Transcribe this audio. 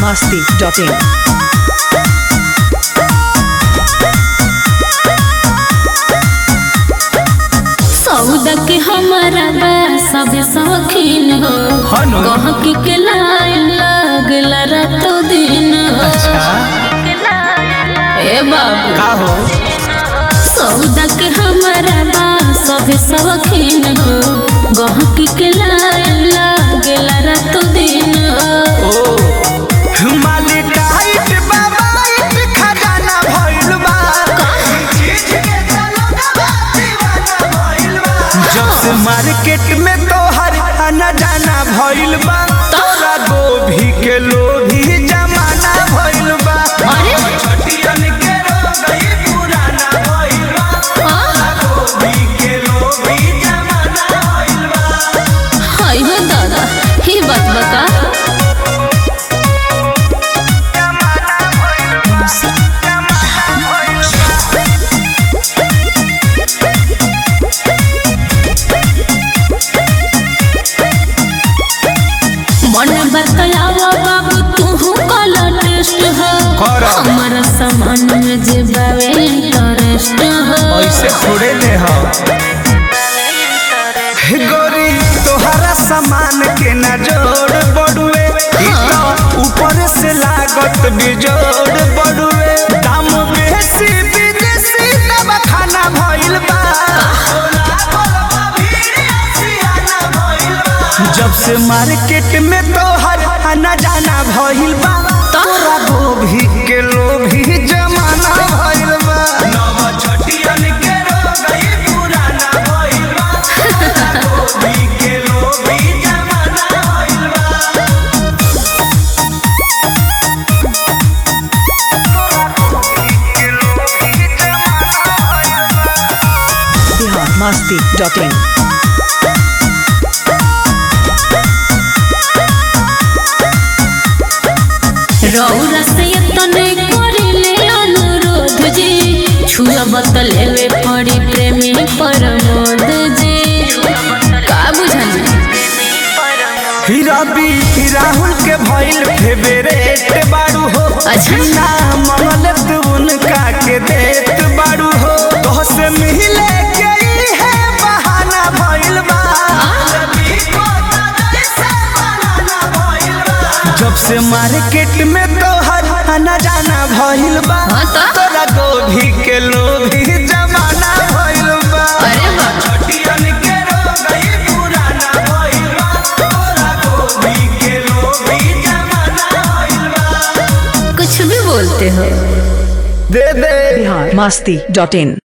masti.in. सौदा के हमारा बा सब शौकीन हो हनु। गहकी के लाइन लागला रातो दिन हो ए बाबू का हो सौदा के हमारा बा सब शौकीन हो गहकी के लाइन लागला रातो दिन हो ओ माली टाइट बाबाइट खजाना भइल बा जब से मार्केट में तोहर आना जाना भइल बा तोरा गोभी के लोभी जमाना भइल बा अरे छटियन के रोगई पुराना भइल बा हाँ, गोभी के लोभी जमाना भइल बा हाय हो दादा ही बात बता मन बतलावा बाबू तू कला टेस्ट हो करा। हमारा सामान में जे बावे इंटरेस्ट हो ऐसे थोड़े ले हो हे गोरी तोहरा सामान के ना जोड़ बड़ुए ई तो ऊपर से लागत बिजोड़ बड़ुए दाम बेसी विदेशी दवा खाना भइल बा जब से मार्केट में तोहर आना जाना भइल बा तोरा गोभी के लोभी जमाना भइल बा नव छटियन के रोगई पुराना भइल बा गोभी के लोभी जमाना भइल बा Bihar masti.in. रौरा से तने करिले अनुरोध जी छुआ बतलेवे पड़ी प्रेमी परमोद जी का बुझानी हीरा बी राहुल के भइल फेवरेट बाड़ू हो अच्छा। ना मंगल तू उनका के देत बाड़ू हो तो से मिले के ई है बहाना भइल बा जब से मार्केट में तोहर आना जाना भइल बा हाँ तो? तोरा गोभी के लोभी जमाना भइल बा अरे बाप छटियन के रोगई पुराना भइल बा तोरा गोभी के लोभी जमाना भइल बा कुछ भी बोलते हो दे दे Bihar masti.in.